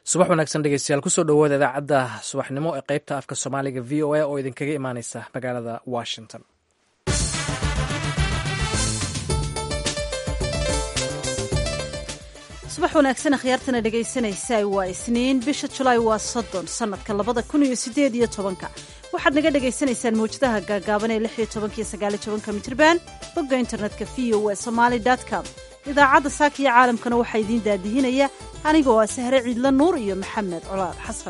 subax wanaagsan dhegeystayaal kusoo dhawaada idaacadda subaxnimo ee qeybta afka soomaaliga v o a oo idinkaga imaaneysa magaalada washington subax wanaagsan akhyaartana dhegaysanaysaa waa isniin bisha julaay waa soddon sannadka labada kun iyo siddeed iyo tobanka waxaad naga dhagaysanaysaan mawjadaha gaagaaban ee lix iyo tobanka iyo sagaaliyo tobanka mitrban bogga internetka v o a somaali com idaacadda saaka iyo caalamkana waxaa idiin daadihinaya anigoo ah sahre ciidla nuur iyo maxamed colaad xasan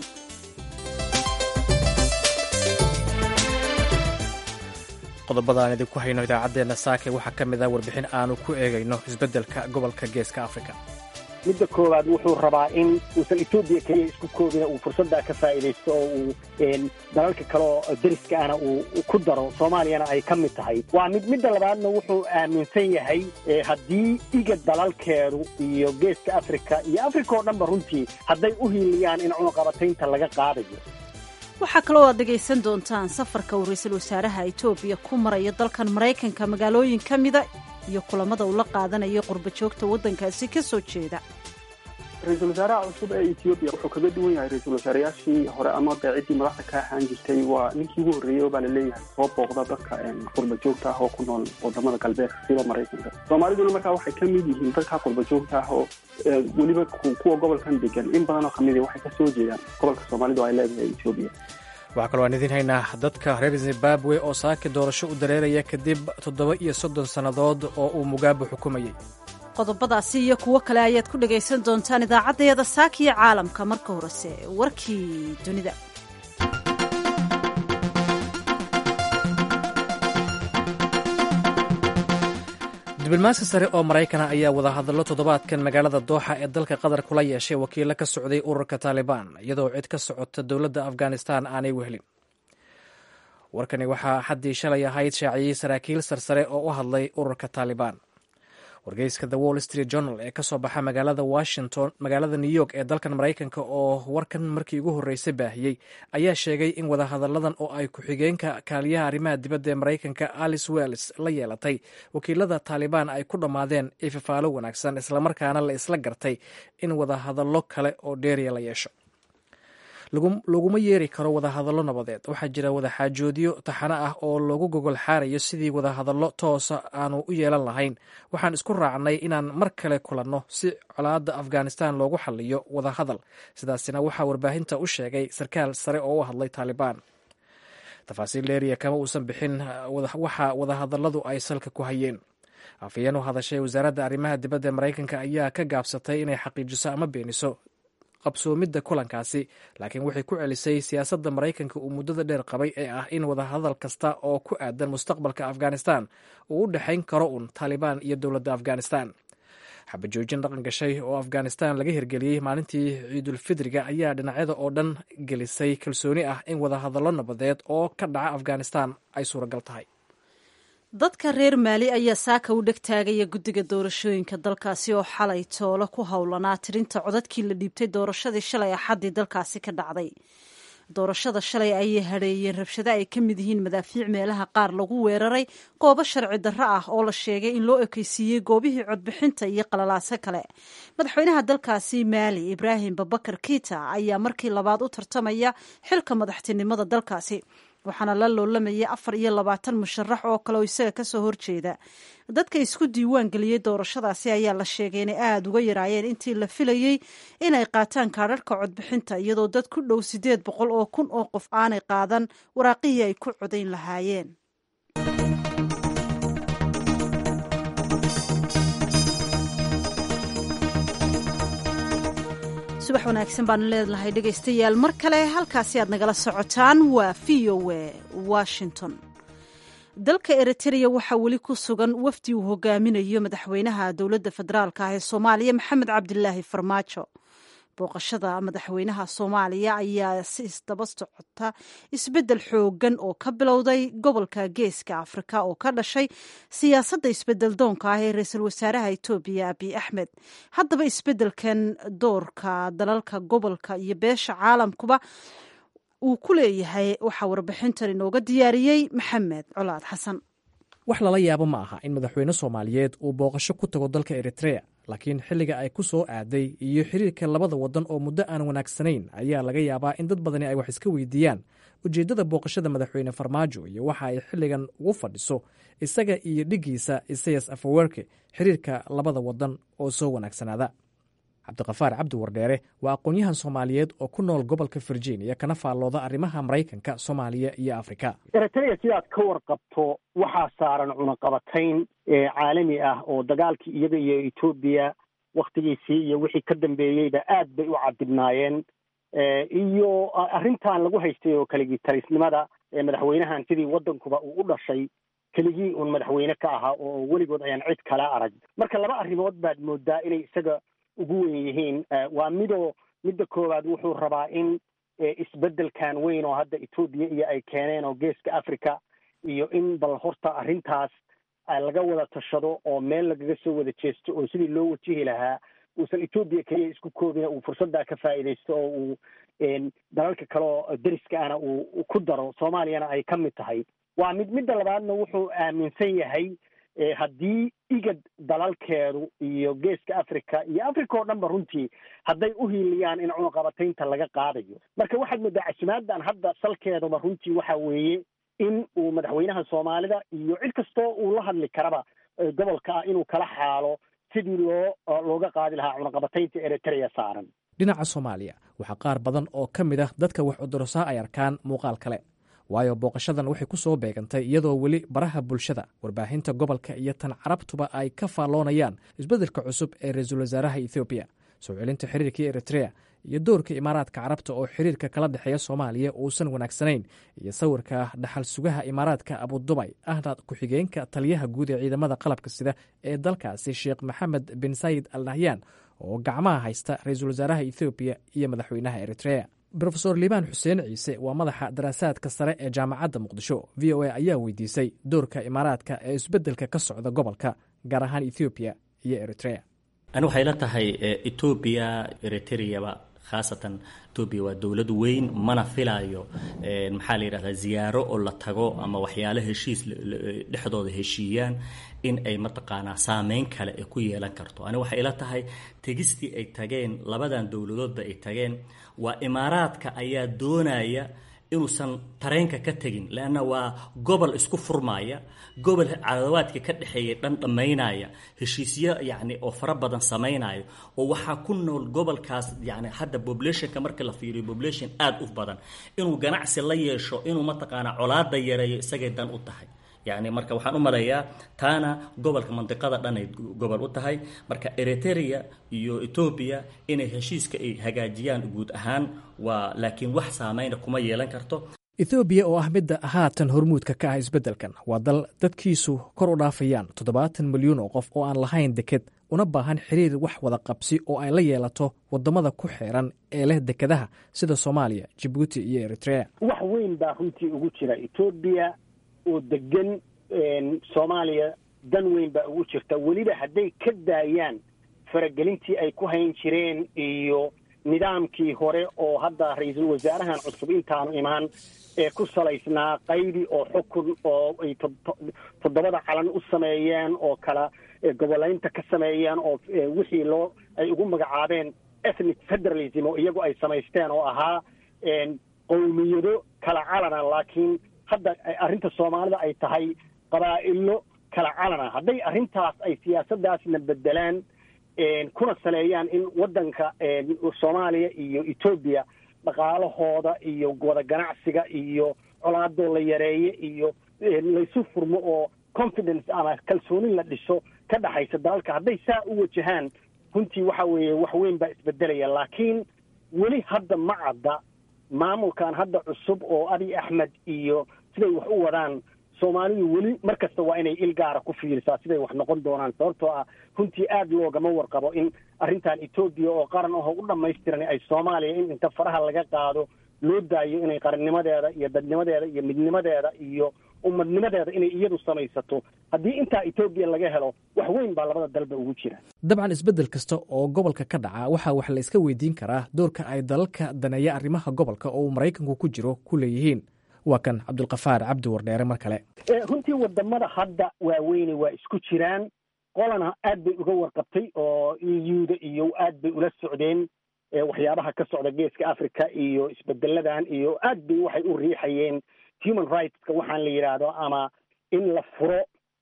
qodobada aan idinku hayno idaacaddeenna saake waxaa ka mid ah warbixin aanu ku eegayno isbeddelka gobolka geeska afrika midda koowaad wuxuu rabaa in uusan etoobiya keliya isku koobina uu fursaddaa ka faa'iidaysto oo uu dalalka kale oo deriska ahna uu ku daro soomaaliyana ay ka mid tahay waa mid midda labaadna wuxuu aaminsan yahay haddii iga dalalkeedu iyo geeska afrika iyo afrika oo dhanba runtii hadday u hiiliyaan in cunuqabataynta laga qaadayo waxaa kaloo aad dhegaysan doontaan safarka uu ra-iisul wasaaraha etoobiya ku maraya dalkan maraykanka magaalooyin ka mida iyo kulamada uu la qaadanayo qurba joogta waddankaasi ka soo jeeda ra-iisul wasaaraha cusub ee etoobiya wuxuu kaga duwan yahay ra-iisul wasaarayaashii hore ama beeciddii madaxda ka ahaan jirtay waa ninkii ugu horreeyey oo baa la leeyahay soo booqda dadka qurba joogta ah oo ku nool wadamada galbeedka sida maraykanka soomaaliduna markaa waxay ka mid yihiin dadka qurba joogta ah oo weliba kuwa gobolkan degan in badanoo kamid waxay ka soo jeedaan gobolka soomaalidu ay leedahay etoobiya waxaa kaloo aan idiin haynaa dadka reer zimbabwe oo saaki doorasho u dareeraya kadib toddoba iyo soddon sannadood oo uu mugaabe xukumayey qodobadaasi iyo kuwo kale ayaad ku dhagaysan doontaan idaacaddeeda saakiyo caalamka marka horese warkii dunida diblomaasi sare oo maraykana ayaa wadahadallo toddobaadkan magaalada dooxa ee dalka qatar kula yeeshay wakiilo ka socday ururka taalibaan iyadoo cid ka socota dowladda afghanistan aanay wehelin warkani waxaa xaddii shalay ahayd shaaciyey saraakiil sarsare oo u hadlay ururka taalibaan wargeyska the wall street journal ee kasoo baxa magaalada washington magaalada new york ee dalkan maraykanka oo warkan markii ugu horreysay baahiyey ayaa sheegay in wadahadalladan oo ay ku-xigeenka kaaliyaha arrimaha dibadda ee maraykanka alice wells la yeelatay wakiilada taalibaan ay ku dhammaadeen ififaalo wanaagsan islamarkaana la isla gartay in wadahadallo kale oo dheeriya la yeesho laguma yeeri karo wadahadallo nabadeed waxaa jira wadaxaajoodyo taxano ah oo lagu gogol xaarayo sidii wadahadallo toosa aanu u yeelan lahayn waxaan isku raacnay inaan mar kale kulanno si colaadda afghanistan loogu xaliyo wadahadal sidaasina waxaa warbaahinta u sheegay sarkaal sare oo u hadlay taalibaan tafaasiil dheeriya kama uusan bixin waxa wadahadalladu ay salka ku hayeen afhayeen u hadashay wasaaradda arrimaha dibadda ee maraykanka ayaa ka gaabsatay inay xaqiijiso ama beeniso qabsoomidda kulankaasi laakiin waxay ku celisay siyaasadda maraykanka uu muddada dheer qabay ee ah in wadahadal kasta oo ku aadan mustaqbalka afghanistan uu u dhexayn karo un taalibaan iyo dowladda afghanistan xabajoojin dhaqan gashay oo afghanistan laga hirgeliyey maalintii ciidulfidriga ayaa dhinacyada oo dhan gelisay kalsooni ah in wadahadallo nabadeed oo ka dhaca afghanistan ay suuragal tahay dadka reer maali ayaa saaka u dheg taagaya guddiga doorashooyinka dalkaasi oo xalay toolo ku howlanaa tirinta codadkii la dhiibtay doorashadii shalay axaddii dalkaasi ka dhacday doorashada shalay ayay hadheeyeen rabshado ay ka mid yihiin madaafiic meelaha qaar lagu weeraray goobo sharci darro ah oo la sheegay in loo ekeysiiyey goobihii codbixinta iyo qalalaaso kale madaxweynaha dalkaasi maali ibraahim babakar kiita ayaa markii labaad u tartamaya xilka madaxtinimada dalkaasi waxaana la loolamayay afar iyo labaatan musharax oo kale oo isaga kasoo horjeeda dadka isku diiwaan geliyey doorashadaasi ayaa la sheegay inay aada uga yaraayeen intii la filayey inay qaataan kaadharhka codbixinta iyadoo dad ku dhow siddeed boqol oo kun oo qof aanay qaadan waraaqihii ay ku codayn lahaayeen subax wanaagsan baanu leedlahay dhegaystayaal mar kale halkaasi aad nagala socotaan waa v o a washington dalka eritrea waxaa weli ku sugan wafdi uu hogaaminayo madaxweynaha dowladda federaalka ah ee soomaaliya maxamed cabdilaahi farmaajo booqashada madaxweynaha soomaaliya ayaa si isdaba socota isbeddel xoogan oo ka bilowday gobolka geeska afrika oo ka dhashay siyaasadda isbedel doonka ah ee ra-iisul wasaaraha etoobiya abiy axmed haddaba isbeddelkan doorka dalalka gobolka iyo beesha caalamkuba uu ku leeyahay waxaa warbixintan inooga diyaariyey maxamed colaad xasan wax lala yaabo ma aha in madaxweyne soomaaliyeed uu booqasho ku tago dalka eritrea laakiin xilliga ay ku soo aaday iyo xiriirka labada waddan oo muddo aan wanaagsanayn ayaa laga yaabaa in dad badani ay wax iska weydiiyaan ujeeddada booqashada madaxweyne farmaajo iyo waxa ay xilligan ugu fadhiso isaga iyo dhiggiisa isayas afawerke xiriirka labada waddan oo soo wanaagsanaada cabdiqafaar cabdi wardheere waa aqoon-yahan soomaaliyeed oo ku nool gobolka virginia kana faallooda arrimaha maraykanka soomaaliya iyo afrika eritrea sidaad ka warqabto waxaa saaran cunaqabatayn caalami ah oo dagaalkii iyaga iyo etoobiya wakhtigiisii iyo wixii ka dambeeyeyba aad bay u cadibnaayeen iyo arrintan lagu haystay oo keligii talisnimada madaxweynahan sidii waddankuba uu u dhashay keligii uun madaxweyne ka ahaa oo weligood ayaan cid kala arag marka laba arrimood baad moodaa inay isaga ugu wen yihiin waa midoo midda koowaad wuxuu rabaa in isbeddelkan weyn oo hadda etoobiya iyo ay keeneen oo geeska africa iyo in bal horta arrintaas laga wada tashado oo meel lagaga soo wada jeesto oo sidii loo wajihi lahaa uusan etoobiya keliya isku koobina uu fursaddaa ka faa'iidaysto oo uu dalalka kale oo deriska ana uu ku daro soomaaliyana ay ka mid tahay waa mid midda labaadna wuxuu aaminsan yahay haddii igad dalalkeedu iyo geeska africa iyo africa oo dhan ba runtii hadday u hiiliyaan in cunaqabataynta laga qaadayo marka waxaad moodaa casimaaddan hadda salkeeduba runtii waxa weeye in uu madaxweynaha soomaalida iyo cid kastoo uu la hadli karaba gobolka ah inuu kala xaalo sidii loo looga qaadi lahaa cunaqabataynta eritrea saaran dhinaca soomaaliya waxaa qaar badan oo ka mid ah dadka wax cudursaa ay arkaan muuqaal kale waayo booqashadan waxay ku soo beegantay iyadoo weli baraha bulshada warbaahinta gobolka iyo tan carabtuba ay ka faalloonayaan isbeddelka cusub ee ra-iisul wasaaraha ethoobiya soo celinta xiriirkii eritrea iyo doorka imaaraadka carabta oo xiriirka kala dhexeeya soomaaliya uusan wanaagsanayn iyo sawirka dhaxal sugaha imaaraadka abudubay ahna ku-xigeenka taliyaha guud ee ciidamada qalabka sida ee dalkaasi sheekh maxamed bin sayid al nahyan oo gacmaha haysta ra-iisul wasaaraha ethoobiya iyo madaxweynaha eritrea rofeor liibaan xuseen ciise waa madaxa daraasaadka sare ee jaamacadda muqdisho v o a ayaa weydiisay doorka imaaraadka ee isbeddelka ka socda gobolka gaar ahaan ethoobiya iyo eritrea ani waxay la tahay etoobiya eritreaba khaasatan etoobiya waa dowlad weyn mana filaayo maxaa la yidhahdaa ziyaaro oo la tago ama waxyaalo heshiis dhexdooda heshiiyaan in ay mataqaanaa saameyn kale ay ku yeelan karto ani waxay ila tahay tegistii ay tageen labadan dowladoodba ay tageen waa imaaraadka ayaa doonaya inuusan tareenka ka tegin leanna waa gobol isku furmaya gobol cadawaadka ka dhexeeya dhan dhammaynaya heshiisyo yacni oo fara badan samaynaya oo waxaa ku nool gobolkaas yacni hadda populationka marka la fiiriyo population aada u badan inuu ganacsi la yeesho inuu mataqaanaa colaada yareeyo isagay dan u tahay yacni marka waxaan u maleeyaa taana gobolka mandiqada dhan ay gobol u tahay marka eritrea iyo etoobiya inay heshiiska ay hagaajiyaan guud ahaan waa laakiin wax saameyna kuma yeelan karto ethoobiya oo ah midda haatan hormuudka ka ah isbeddelkan waa dal dadkiisu kor u dhaafayaan toddobaatan milyuun oo qof oo aan lahayn deked una baahan xiriir wax wada qabsi oo ay la yeelato waddamada ku xeeran ee leh dekedaha sida soomaaliya jabuuti iyo eritrea wax weyn baa runtii ugu jira etoobiya oo degan soomaaliya dan weyn baa ugu jirta weliba hadday ka daayaan faragelintii ay ku hayn jireen iyo nidaamkii hore oo hadda ra-iisul wasaarahan cusub intaanu imaan ee ku salaysnaa qaydi oo xukun oo ay toddobada calan u sameeyeen oo kala goboleynta ka sameeyeen oo wixii loo ay ugu magacaabeen ethnic federalism oo iyagu ay samaysteen oo ahaa qowmiyado kala calana laakiin hadda arrinta soomaalida ay tahay qabaa'ilo kala calana hadday arrintaas ay siyaasaddaasna bedelaan kuna saleeyaan in waddanka soomaaliya iyo etoobiya dhaqaalahooda iyo wada ganacsiga iyo colaadoo la yareeye iyo laysu furmo oo confidence ama kalsooni la dhiso ka dhaxaysa dalalka hadday saa u wajahaan runtii waxa weeye wax weyn baa isbedelaya laakiin weli hadda ma cadda maamulkan hadda cusub oo abiy axmed iyo siday wax u wadaan soomaalidu weli mar kasta waa inay il gaara ku fiirisaa siday wax noqon doonaan sababtoo ah runtii aada loogama warqabo in arrintan etoobiya oo qaran aho u dhammaystiran ay soomaaliya in inta faraha laga qaado loo daayo inay qarannimadeeda iyo dadnimadeeda iyo midnimadeeda iyo umadnimadeeda inay iyadu samaysato haddii intaa etoobiya laga helo wax weyn baa labada dalba ugu jira dabcan isbeddel kasta oo gobolka ka dhaca waxaa wax la iska weydiin karaa doorka ay dalalka daneeya arrimaha gobolka oo uu maraykanku ku jiro ku leeyihiin waa kan cabdulkafaar cabdi wardheere mar kale runtii wadamada hadda waaweyne waa isku jiraan qolana aad bay uga warqabtay oo euda iyo aad bay ula socdeen waxyaabaha ka socda geeska africa iyo isbedeladan iyo aad bay waxay u riixayeen human rightska waxaan la yidhaahdo ama in la furo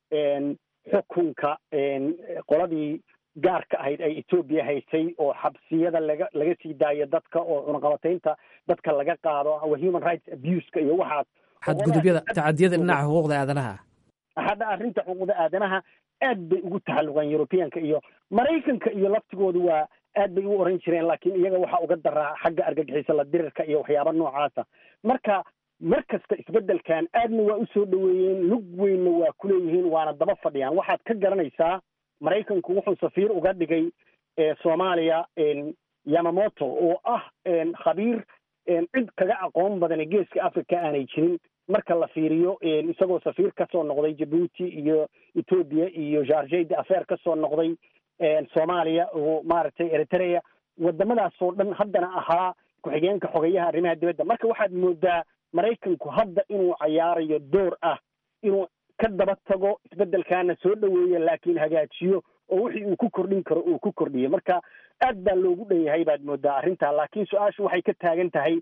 xukunka qoladii gaarka ahayd ay etoobiya haysay oo xabsiyada laga laga sii daayo dadka oo cunaqabataynta dadka laga qaado wa human rights abuseka iyo waxaas xadgudubyada tacadiyada dhinaca xuquuqda aadanaha hadda arrinta xuquuqda aadanaha aad bay ugu taxalluqeen europeanka iyo maraykanka iyo laftigoodu waa aad bay u oran jireen laakiin iyaga waxaa uga daraa xagga argagixisa la dirirka iyo waxyaaba noocaasa marka mar kasta isbeddelkan aadna waa usoo dhoweeyeen lug weynna waa kuleeyihiin waana daba fadhiyaan waxaad ka garanaysaa maraykanku wuxuu safiir uga dhigay soomaaliya yamamoto oo ah khabiir cid kaga aqoon badan geeska africa aanay jirin marka la fiiriyo isagoo safiir kasoo noqday jabuuti iyo etoobiya iyo jargey de affair kasoo noqday soomaaliya oo maaragtay eritrea wadamadaasoo dhan haddana ahaa ku-xigeenka xogeyaha arrimaha dibadda marka waxaad moodaa maraykanku hadda inuu cayaarayo door ah inuu ka daba tago isbeddelkaana soo dhoweeyo laakiin hagaajiyo oo wixii uu ku kordhin karo uu ku kordhiyo marka aad baa loogu dhan yahay baad moodaa arrintaa laakiin su-aashu waxay ka taagan tahay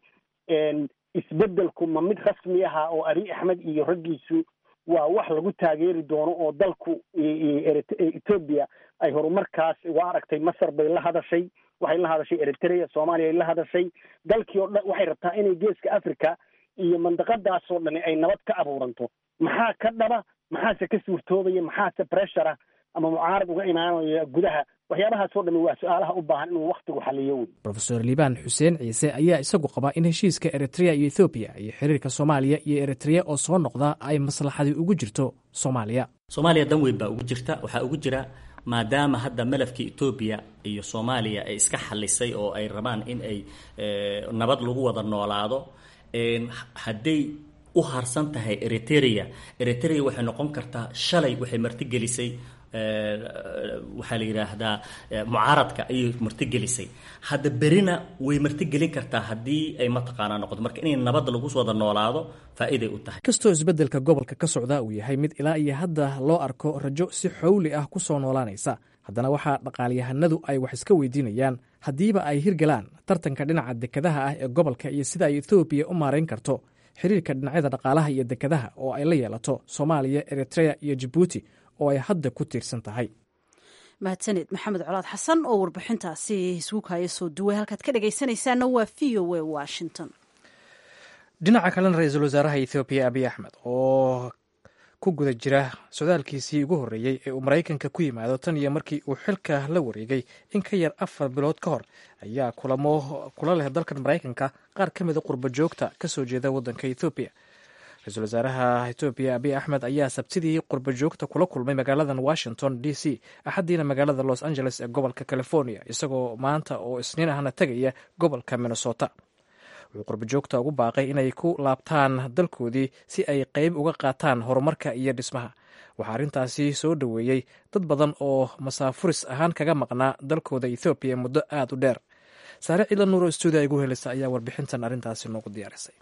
isbeddelku ma mid rasmi aha oo abi axmed iyo raggiisu waa wax lagu taageeri doono oo dalku etoobiya ay horumarkaas waa aragtay masar bay la hadashay waxay la hadashay eritrea soomaaliya ay la hadashay dalkii oo dhan waxay rabtaa inay geeska africa iyo mandaqadaasoo dhani ay nabad ka abuuranto maxaa ka dhaba maxaase ka suurtoobaya maxaase pressure ama mucaarad uga imaanaya gudaha waxyaabahaasoo dhami waa su-aalaha u baahan inuu waktigu xaliyo wey rofeor liibaan xuseen ciise ayaa isagu qabaa in heshiiska eritrea iyo ethoobiya iyo xiriirka soomaaliya iyo eritrea oo soo noqda ay maslaxadii ugu jirto soomaaliya soomaaliya dan weyn baa ugu jirta waxaa ugu jira maadaama hadda malafkii etoobiya iyo soomaaliya ay iska xalisay oo ay rabaan in ay nabad lagu wada noolaado hadday u harsan tahay eritrea eritrea waxay noqon kartaa shalay waxay martigelisay waxaa la yidhaahdaa mucaaradka ayay martigelisay hadda berina way martigelin kartaa haddii ay mataqaanaa noqoto marka inay nabad lagu wada noolaado faa'iiday u tahay kastoo isbeddelka gobolka ka socda uu yahay mid ilaa iyo hadda loo arko rajo si xowli ah ku soo noolaanaysa haddana waxaa dhaqaalyahanadu ay wax iska weydiinayaan haddiiba ay hirgalaan tartanka dhinaca dekadaha ah ee gobolka iyo sida ay ethoobiya u maarayn karto xiriirka dhinacyada dhaqaalaha iyo dekadaha oo ay la yeelato soomaaliya eritrea iyo jabuuti oo ay hadda ku tiirsan tahay mahadsaned maxamed colaad xasan oo warbixintaasi isguukaya soo duway halkaad ka dhegaysanaysaana waa v o a washington dhinaca kalena ra-iisul wasaaraha ethoobiya abiy axmed oo ku guda jira socdaalkiisii ugu horreeyey ee uu maraykanka ku yimaado tan iyo markii uu xilka la wareegay in ka yar afar bilood ka hor ayaa kulamo kula leh dalkan maraykanka qaar ka mida qurba joogta ka soo jeeda waddanka ethoobiya ra-iisul wasaaraha etoobiya abiy axmed ayaa sabtidii qurba joogta kula kulmay magaaladan washington d c axaddiina magaalada los angeles ee gobolka california isagoo maanta oo isniin ahna tegaya gobolka minnesota wuxuu qurba joogta ugu baaqay inay ku laabtaan dalkoodii si ay qeyb uga qaataan horumarka iyo dhismaha waxaa arrintaasi soo dhoweeyey dad badan oo masaafuris ahaan kaga maqnaa dalkooda ethoobiya muddo aada u dheer saare ciidan nuuro stuudia igu helisa ayaa warbixintan arrintaasi noogu diyaarisay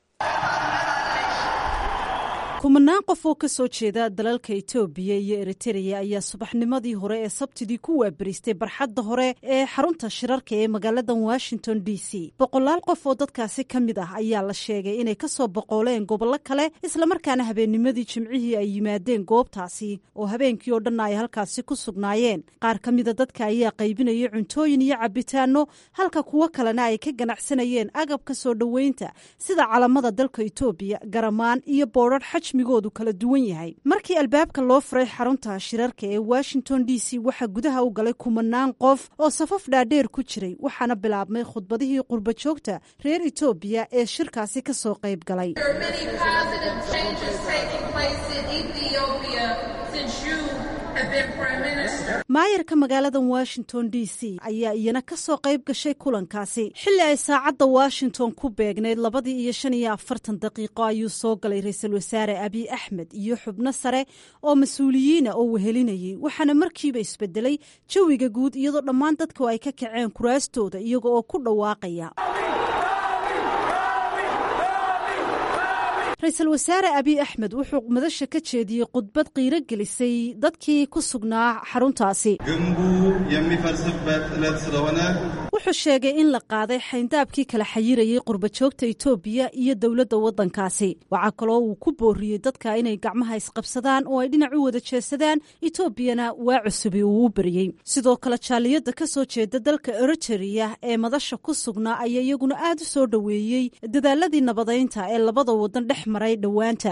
kumanaan qof oo ka soo jeeda dalalka etoobiya iyo eritereya ayaa subaxnimadii hore ee sabtidii ku waabariistay barxadda hore ee xarunta shirarka ee magaalada washington d c boqolaal qof oo dadkaasi ka mid ah ayaa la sheegay inay ka soo boqooleen gobollo kale islamarkaana habeennimadii jimcihii ay yimaadeen goobtaasi oo habeenkii oo dhanna ay halkaasi ku sugnaayeen qaar ka mida dadka ayaa qaybinaya cuntooyin iyo cabitaano halka kuwo kalena ay ka ganacsanayeen agabka soo dhoweynta sida calamada dalka etoobiya garamaan iyo boodrar migoodu kala duwan yahay markii albaabka loo furay xarunta shirarka ee washington d c waxaa gudaha u galay kumanaan qof oo safaf dhaadheer ku jiray waxaana bilaabmay khudbadihii qurba joogta reer etoobiya ee shirkaasi ka soo qayb galay maayarka magaalada washington d c ayaa iyana ka soo qayb gashay kulankaasi xilli ay saacadda washington ku beegnayd labadii iyo shan iyo afartan daqiiqo ayuu soo galay ra-iisul wasaare abiy axmed iyo xubno sare oo mas-uuliyiina oo wehelinayay waxaana markiiba isbedelay jawiga guud iyadoo dhammaan dadku ay ka kaceen kuraastooda iyaga oo ku dhawaaqaya ra-iisul wasaare abiy axmed wuxuu madasha ka jeediyey khudbad qiiro gelisay dadkii ku sugnaa xaruntaasi ግንቡ የሚፈርስበት ዕለት ስለሆነ wuxuu sheegay in la qaaday xayndaabkii kala xayirayay qurbajoogta etoobiya iyo dowladda waddankaasi waxaa kaloo uu ku booriyey dadka inay gacmaha isqabsadaan oo ay dhinac u wada jeesadaan etoobiyana waa cusubi uu u beriyey sidoo kale jaaliyadda ka soo jeeda dalka eritereya ee madasha ku sugnaa ayaa iyaguna aad u soo dhoweeyey dadaaladii nabadaynta ee labada waddan dhex maray dhowaanta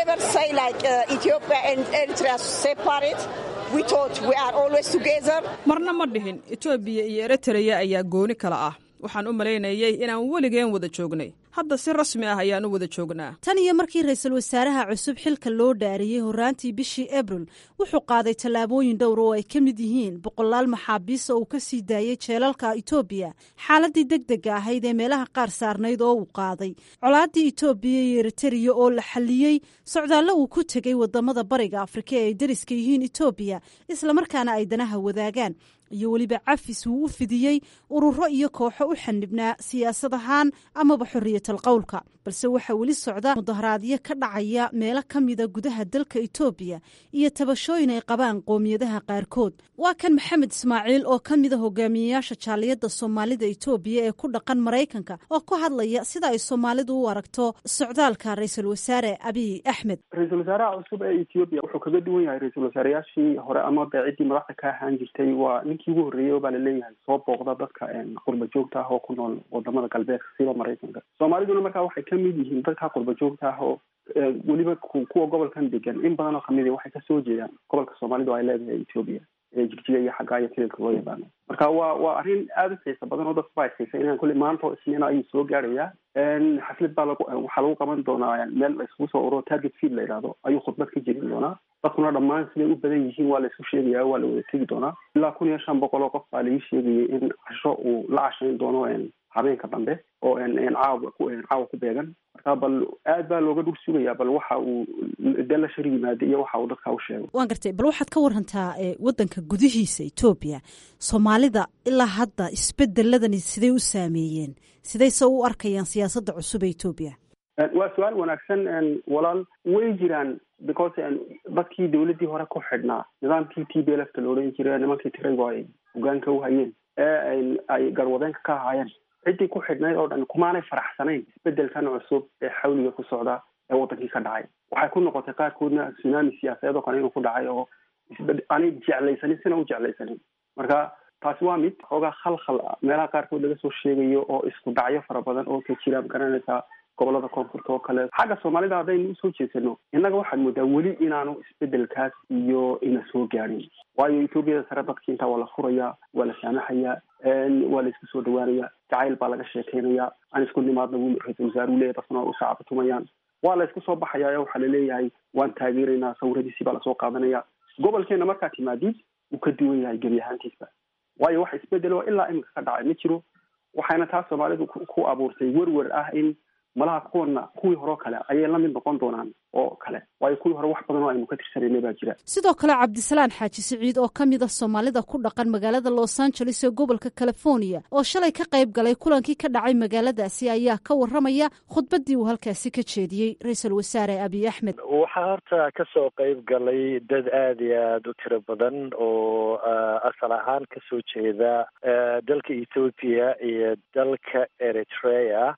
marna ma dhihin etoobiya iyo eritereya ayaa gooni kala ah waxaan u malaynayay inaan weligeen wada joognay hadda si rasmi ah ayaan u wada joognaa tan iyo markii ra-iisul wasaaraha cusub xilka loo dhaariyey horraantii bishii abril wuxuu qaaday tallaabooyin dhowr oo ay ka mid yihiin boqolaal maxaabiis oo uu ka sii daayey jeelalka etoobiya xaaladii deg dega ahayd ee meelaha qaar saarnayd oo uu qaaday colaaddii etoobiya iyo eritereya oo la xalliyey socdaallo uu ku tegey wadamada bariga afrika ee ay dariska yihiin etoobiya islamarkaana ay danaha wadaagaan iyo weliba cafis uu u fidiyey ururo iyo kooxo u xanibnaa siyaasad ahaan amaba xorriyatal qowlka balse waxaa weli socda mudaharaadyo ka dhacaya meelo ka mida gudaha dalka etoobiya iyo tabashooyin ay qabaan qoomiyadaha qaarkood waa kan maxamed ismaaciil oo ka mida hogaamiyeyaasha jaaliyadda soomaalida etoobiya ee ku dhaqan maraykanka oo ku hadlaya sida ay soomaalidu u aragto socdaalka ra-iisul wasaare abiy axmed ra-iisul wasaaraha cusub ee ethiopia wuxuu kaga duwan yahay ra-iisul wasaareyaashii hore ama beeciddii madaxda ka ahaan jirtay waa ninkii ugu horreeyey oo baa laleeyahay soo booqda dadka qurba joogta ah oo ku nool wadamada galbeedka sida maraykanka soomaaliduna markaa waxay ka mid yihiin dadka qurba joogta ah oo weliba kuwa gobolkan degan in badan oo kamid waxay kasoo jeedaan gobolka soomaalidu ay leedahay ethiopia jigjiga iyo xaggaa iyo kililka loo yaqaano marka waa waa arrin aada u xiisa badan oo dadku ba xiisay inaan kulli maanta oo isniina ayuu soo gaarayaa xaflad baa lagu waxaa lagu qaban doonaa meel la iskugu soo uro target field la yidhahdo ayuu khudbad ka jeedin doonaa dadkuna dhammaan siday u badan yihiin waa la isku sheegaya waa la wada tegi doonaa ilaa kun iyo shan boqol oo qof baa laii sheegayay in casho uu la cashayn doono habeenka dambe oo caawa ku caawa ku beegan marka bal aad baa looga dhul sugayaa bal waxa uu dee la shar yimaada iyo waxa uu dadka u sheego waan gartay bal waxaad ka warantaa waddanka gudihiisa etoobiya soomaalida ilaa hadda isbedeladani siday u saameeyeen sidayse u arkayaan siyaasadda cusub ee etoobiya waa su-aal wanaagsan walaal way jiraan because dadkii dawladdii hore ku xidhnaa nidaamkii t b lfta la odhan jira nimankii tiraygu ay hogaanka u hayeen ee ay garwadeenka ka ahaayeen ciddii ku xidhnayd oo dhan kumaanay faraxsanayn isbedelkan cusub ee xawliga ku socda ee wadankii ka dhacay waxay ku noqotay qaarkoodna tsunami siyaasadeed oo kale inuu ku dhacay oo isbed aanay jeclaysanin sina u jeclaysanin marka taasi waa mid xoogaa khalkhal meelaha qaarkood laga soo sheegayo oo isku dhacyo fara badan oo ka jira magaranaysaa gobolada koonfurta oo kale xagga soomaalida haddaynu usoo jeesano innaga waxaad moodaa weli inaanu isbedelkaas iyo ina soo gaadhin waayo etoobiyada sare dadki intaa waa la furayaa waa la saamaxayaa waa la isku soo dhawaanaya jacayl baa laga sheekeynaya aan isku nimaadna wuu ra-isul wasaare u leeyahy dadkuna u sacabatumayaan waa la isku soo baxaya waxaa laleeyahay waan taageeraynaa sawiradiisii baa lasoo qaadanaya gobolkeena markaa timaadid wuu ka duwan yahay gebi ahaantiisba waayo wax isbedelo ilaa iminka ka dhacay ma jiro waxayna taas soomaalidu ku abuurtay werwer ah in malaha kuwana kuwii horeo kale ayay la mid noqon doonaan oo kale waayo kuwii hore wax badan oo aynu ka tirsanayna baa jira sidoo kale cabdisalaan xaaji siciid oo ka mid a soomaalida ku dhaqan magaalada los angeles ee gobolka california oo shalay ka qayb galay kulankii ka dhacay magaaladaasi ayaa ka waramaya khudbaddii uu halkaasi ka jeediyey ra-iisul wasaare abiy axmed waxaa horta kasoo qayb galay dad aada iyo aada u tiro badan oo asal ahaan kasoo jeeda dalka ethoopia iyo dalka eritrea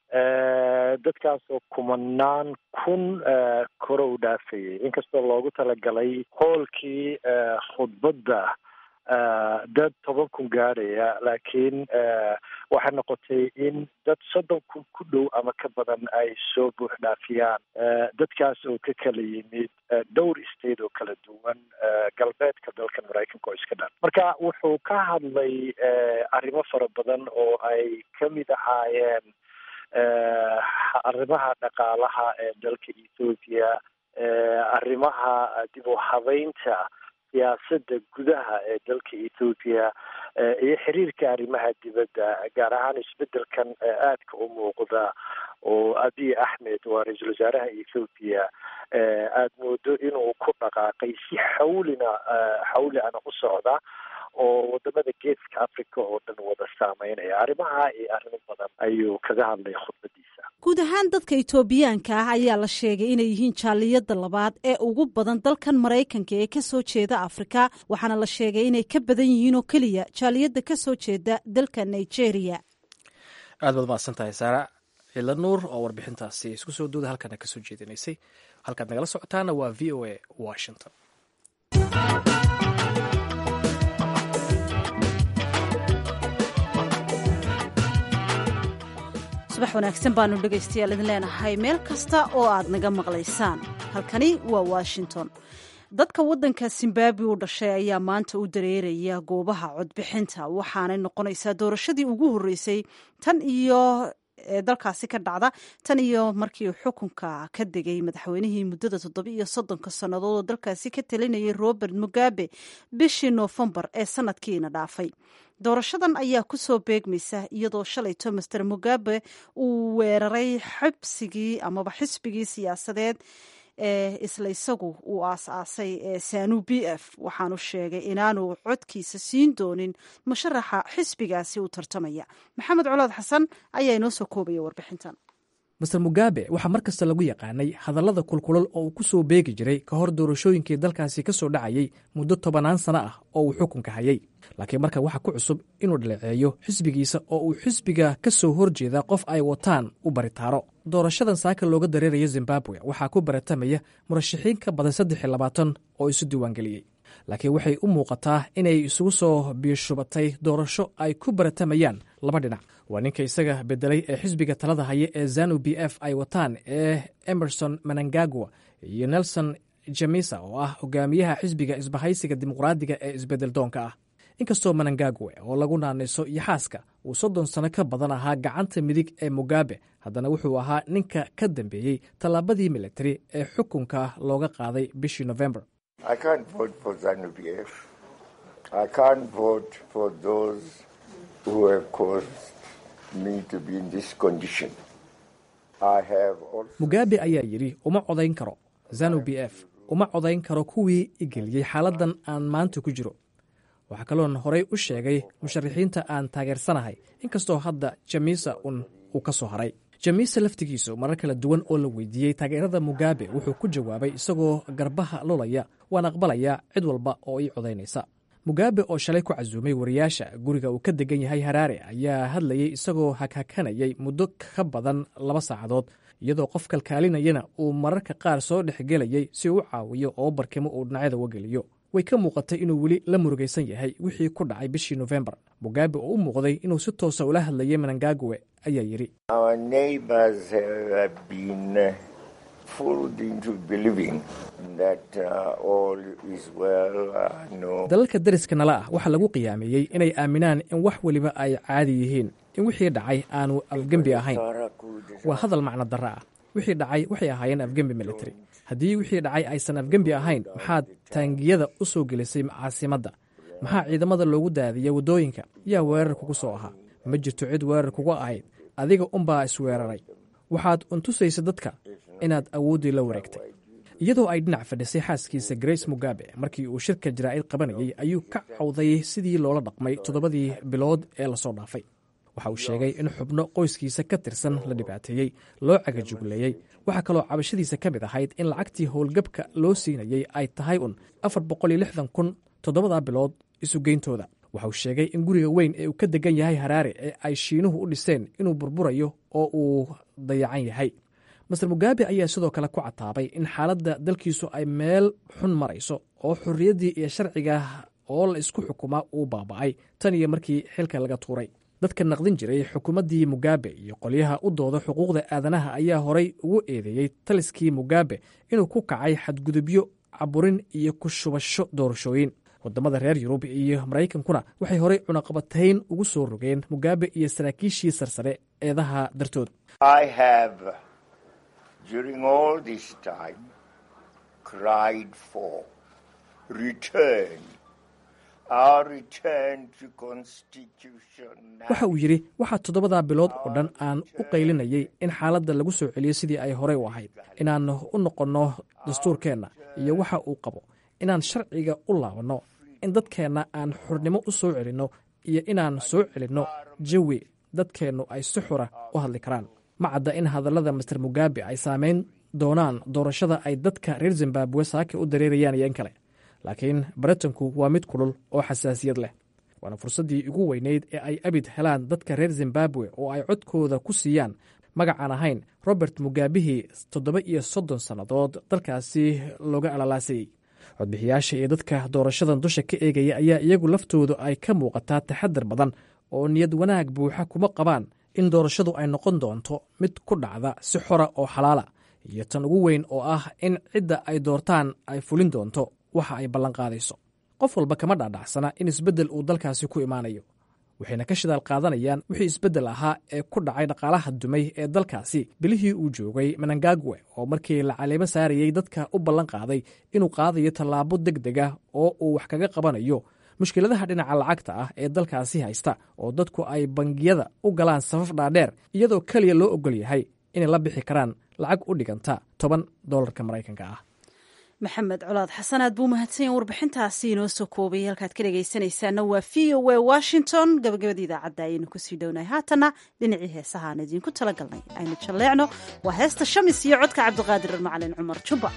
dadkaasoo kumanaan kun kore u dhaafayay inkastoo loogu talagalay hoolkii khudbadda dad toban kun gaadhaya laakiin waxay noqotay in dad soddon kun ku dhow ama ka badan ay soo buux dhaafiyaan dadkaas oo ka kala yimid dhowr state oo kala duwan galbeedka dalkan maraykanka oo iska dhan marka wuxuu ka hadlay arrimo fara badan oo ay ka mid ahaayeen arrimaha dhaqaalaha ee dalka ethoopia arrimaha dib u habeynta siyaasadda gudaha ee dalka ethoopia iyo xiriirka arrimaha dibadda gaar ahaan isbedelkan aadka u muuqda oo abiy axmed waa ra-iisul wasaaraha ethoopia aada moodo inuu ku dhaqaaqay si xawlina xawli ana u socda oo wadamada geeska africa oo dhan wada saameynaya arrimaha iyo arrimo badan ayuu kaga hadlay khudbadiisa guud ahaan dadka itoobiyaanka ah ayaa la sheegay inay yihiin jaaliyada labaad ee ugu badan dalkan maraykanka ee ka soo jeeda afrika waxaana la sheegay inay ka badan yihiin oo keliya jaaliyada ka soo jeeda dalka nigeria aad baad mahadsan tahay saara cila nuur oo warbixintaasi isku soo duuda halkana ka soo jeedinaysay halkaad nagala socotaana waa v o a washington subax wanaagsan baanu dhegaystayaal idin leenahay meel kasta oo aad naga maqlaysaan halkani waa washington dadka waddanka zimbabwe u dhashay ayaa maanta u dareeraya goobaha codbixinta waxaanay noqonaysaa doorashadii ugu horreysay tan iyo ee dalkaasi ka dhacda tan iyo markii uu xukunka ka degay madaxweynihii muddada toddoba iyo soddonka sannadood oo dalkaasi ka talinayay robert mugabe bishii noofembar ee sanadkiina dhaafay doorashadan ayaa ku soo beegmaysa iyadoo shalayto master mugabe uu weeraray xibsigii amaba xisbigii siyaasadeed ee isla isagu uu aas-aasay ee sanu b f waxaanu sheegay inaanu codkiisa siin doonin musharaxa xisbigaasi u tartamaya maxamed colood xasan ayaa inoo soo koobaya warbixintan master mugabe waxaa mar kasta lagu yaqaanay hadallada kulkulal oo uu ku soo beegi jiray ka hor doorashooyinkii dalkaasi ka soo dhacayay muddo tobannaan sano ah oo uu xukunka hayay laakiin marka waxaa ku cusub inuu dhaleeceeyo xisbigiisa oo uu xisbiga ka soo horjeeda qof ay wataan u baritaaro doorashadan saaka looga dareerayo zimbabwe waxaa ku baratamaya murashaxiin ka badan saddex iyo labaatan oo isu diiwaangeliyey laakiin waxay u muuqataa inay isugu soo biishubatay doorasho ay ku baratamayaan laba dhinac waa ninka isaga bedelay ee xisbiga talada haya ee zanu b f ay wataan ee emerson manangagwa iyo nelson jamisa oo ah hogaamiyaha xisbiga isbahaysiga dimuqraadiga ee isbedel doonka ah inkastoo manangagwe oo lagu naanayso iyo xaaska uu soddon sano ka badan ahaa gacanta midig ee mugabe haddana wuxuu ahaa ninka ka dambeeyey tallaabadii militari ee xukunka looga qaaday bishii november mugabe ayaa yidhi uma codayn karo zanu b f uma codayn karo kuwii igeliyey xaaladdan aan maanta ku jiro waxaa kaloon horey u sheegay musharaxiinta aan taageersanahay inkastoo hadda jamisa un uu ka soo haray jamisa laftigiisu marar kala duwan oo la weydiiyey taageerada mugabe wuxuu ku jawaabay isagoo garbaha lolaya waan aqbalayaa cid walba oo ii codaynaysa mugabe oo shalay ku casuumay wariyaasha guriga uu ka degan yahay haraare ayaa hadlayey isagoo haghakanayay muddo ka badan laba saacadood iyadoo qof kalkaalinayana uu mararka qaar soo dhexgelayay si uu u caawiyo oo barkimo uu dhinacyada uga geliyo way ka muuqatay inuu weli la murugaysan yahay wixii ku dhacay bishii nofembar mugabe oo u muuqday inuu si toosa ula hadlayay manangagwe ayaa yidhi dalalka dariska nala ah waxaa lagu qiyaameeyey inay aaminaan in wax weliba ay caadi yihiin in wixii dhacay aanu afgembi ahayn waa hadal macno darro ah wixii dhacay waxay ahaayeen afgembi military haddii wixii dhacay aysan afgembi ahayn maxaad taangiyada u soo gelisay caasimadda maxaa ciidamada loogu daadiyey waddooyinka yaa weerar kugu soo ahaa ma jirto cid weerar kugu ahayd adiga unbaa isweeraray waxaad untusaysa dadka inaad awooddii la wareegtay iyadoo ay dhinac fadhisay xaaskiisa grace mugabe markii uu shirka jaraa'id qabanayey ayuu ka cawday sidii loola dhaqmay toddobadii bilood ee lasoo dhaafay waxa uu sheegay in xubno qoyskiisa ka tirsan la dhibaateeyey loo cagajugleeyey waxaa kaloo cabashadiisa ka mid ahayd in lacagtii howlgabka loo siinayey ay tahay un afar boqol iyo lixdan kun toddobadaa bilood isugeyntooda waxa uu sheegay in guriga weyn ee uu ka degan yahay haraare ee ay shiinuhu u dhiseen inuu burburayo oo uu dayacan yahay master mugabe ayaa sidoo kale ku cataabay in xaaladda dalkiisu ay meel xun marayso oo xorriyaddii iyo sharciga oo la isku xukumaa uu baaba'ay tan iyo markii xilka laga tuuray dadka naqdin jiray xukuumaddii mugabe iyo qolyaha u dooda xuquuqda aadanaha ayaa horay ugu eedeeyey taliskii mugabe inuu ku kacay xadgudubyo caburin iyo ku shubasho doorashooyin wadamada reer yurub iyo maraykankuna waxay horey cunaqabatayn ugu soo rogeen mugabe iyo saraakiishii sarsare eedaha dartood waxa uu yidhi waxaa toddobadaa bilood oo dhan aan u qaylinayay in xaaladda lagu soo celiyo sidii ay horey u ahayd inaan u noqonno dastuurkeenna iyo waxa uu qabo inaan sharciga u laabanno in dadkeenna aan xurnimo u soo celinno iyo inaan soo celinno jawi dadkeennu ay si xura u hadli karaan ma cadda in hadallada master mugabe ay saameyn doonaan doorashada ay dadka reer zimbabwe saake u dareerayaan iyo in kale laakiin baritanku waa mid kulul oo xasaasiyad leh waana fursaddii ugu weyneyd ee ay abid helaan dadka reer zimbabwe oo ay codkooda ku siiyaan magacaan ahayn robert mugaabihii toddoba iyo soddon sannadood dalkaasi looga alalaasayey codbixiyaasha iyo dadka doorashadan dusha ka eegaya ayaa iyagu laftoodu ay ka muuqataa taxadar badan oo niyad wanaag buuxa kuma qabaan in doorashadu ay noqon doonto mid ku dhacda si xora oo xalaala iyo tan ugu weyn oo ah in cidda ay doortaan ay fulin doonto waxa ay ballanqaadayso qof walba kama dhaadhacsana in isbeddel uu dalkaasi ku imaanayo waxayna ka shidaal qaadanayaan wixii isbeddel ahaa ee ku dhacay dhaqaalaha dumay ee dalkaasi bilihii uu joogay menangagwe oo markii la caleemo saarayey dadka u ballan qaaday inuu qaadayo tallaabo deg deg ah oo uu wax kaga qabanayo mushkiladaha dhinaca lacagta ah ee dalkaasi haysta oo dadku ay bangiyada u galaan safaf dhaadheer iyadoo keliya loo ogol yahay inay la bixi karaan lacag u dhiganta toban dolarka maraykanka ah maxamed colaad xasan aad buu mahadsanyaen warbixintaasi inoo soo koobay halkaad ka dhegaysanaysaana waa v o a washington gabagabada idaacadda ayaynu kusii dhownahay haatana dhinacii heesahaan idiinku tala galnay aynu jalleecno waa heesta shamis iyo codka cabdiqaadir macalin cumar jubba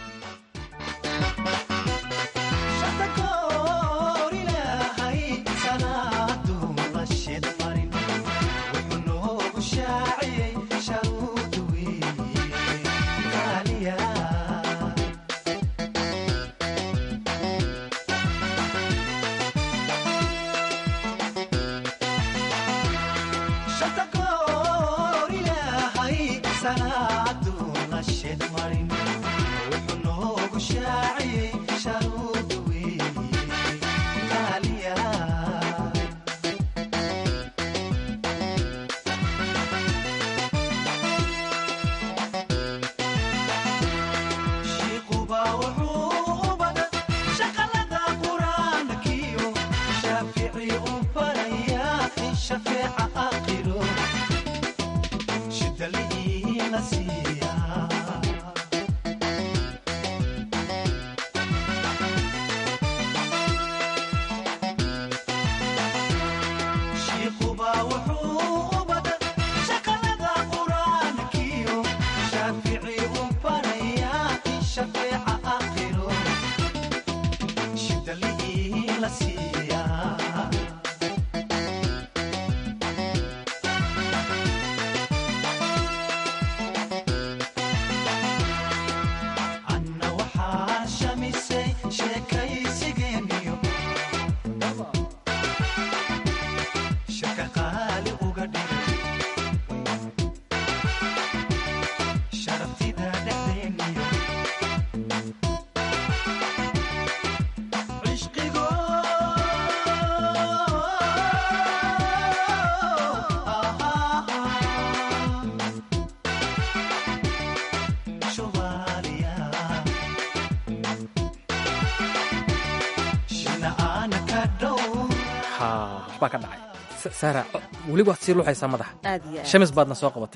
baa ka dhacay saara weli waad sii luxaysaa madaxa aad iyo aad shamis baadna soo qabatay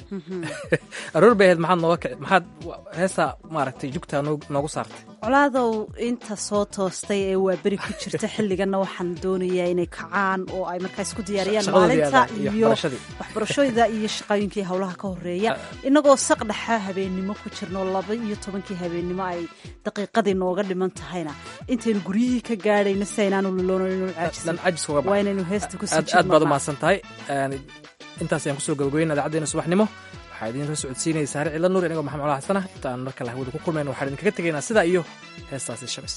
aroor bay ahayd maxaad nooga kici maxaad heestaa maaragtay jugtaa noog- noogu saartay colaadow inta soo toostay ee waa beri ku jirta xilliganna waxaan doonayaa inay kacaan oo ay markaas ku diyaariyaan Shaqadoodii maalinta adag iyo iyo waxbarashadii. waxbarashooyda iyo shaqooyinkii howlaha ka horeeya inagoo saqdhexa habeennimo ku jirno laba iyo tobankii habeennimo ay daqiiqadii nooga dhiman tahayna intaynu guryihii ka gaadhayna si aynaanu luloonan dhan cajis uga waa inaynu heesta kusii aad aad baad u jirno mahadsan tahay Een, intaas ayaan kusoo gabagabeyn idaacaddeena subaxnimo waxaa idiin la socodsiinaya saare cilla nuur inagoo maxamed cala xasana intaan marka lahawada ku kulmayno waxaan idinkaga tegaynaa sidaa iyo heestaasi shamis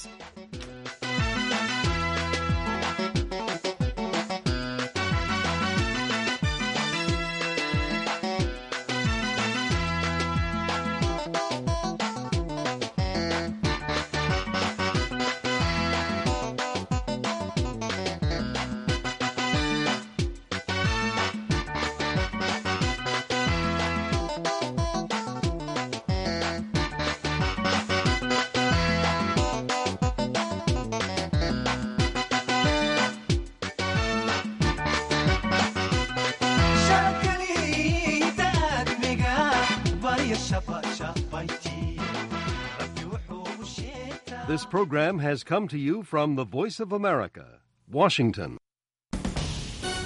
This program has come to you from the Voice of America, Washington.